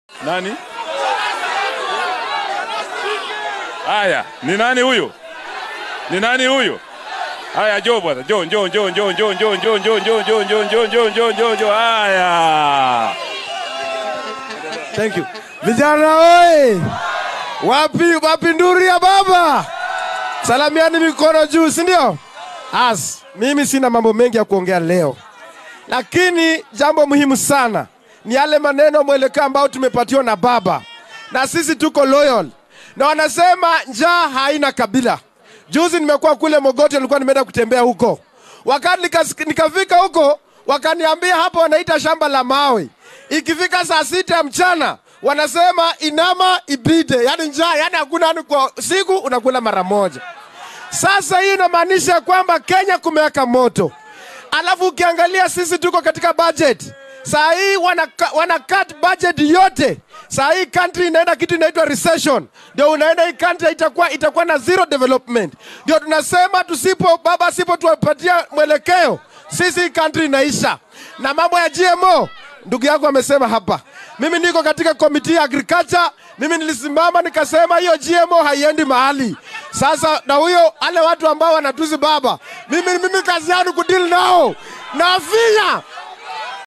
Nani? Haya, ni nani huyo? Ni nani huyo? Haya, njoo bwana, njoo njoo njoo njoo njoo njoo njoo njoo njoo njoo njoo njoo njoo njoo njoo njoo. Haya. Thank you. Vijana oye! Wapi wapi nduri ya baba? Salamiani mikono juu, si ndio? As, mimi sina mambo mengi ya kuongea leo, lakini jambo muhimu sana ni yale maneno mwelekeo ambao tumepatiwa na baba, na sisi tuko loyal, na wanasema njaa haina kabila. Juzi nimekuwa kule Mogoti, nilikuwa nimeenda kutembea huko, wakati nikas- nikafika huko wakaniambia hapo wanaita shamba la mawe. Ikifika saa sita ya mchana wanasema inama ibide, yani njaa, yani hakuna yani kwa siku unakula mara moja. Sasa hii inamaanisha kwamba Kenya kumeweka moto, alafu ukiangalia sisi tuko katika budget saa hii wana, wana cut budget yote. Saa hii country inaenda kitu inaitwa recession, ndio unaenda hii country itakuwa itakuwa na zero development. Ndio tunasema tusipo baba asipo tuwapatia mwelekeo, sisi hii country inaisha. Na mambo ya GMO, ndugu yangu amesema hapa, mimi niko katika committee ya agriculture. Mimi nilisimama nikasema hiyo GMO haiendi mahali. Sasa na huyo wale watu ambao wanatuzi baba, mimi mimi kazi yangu kudili nao nafinya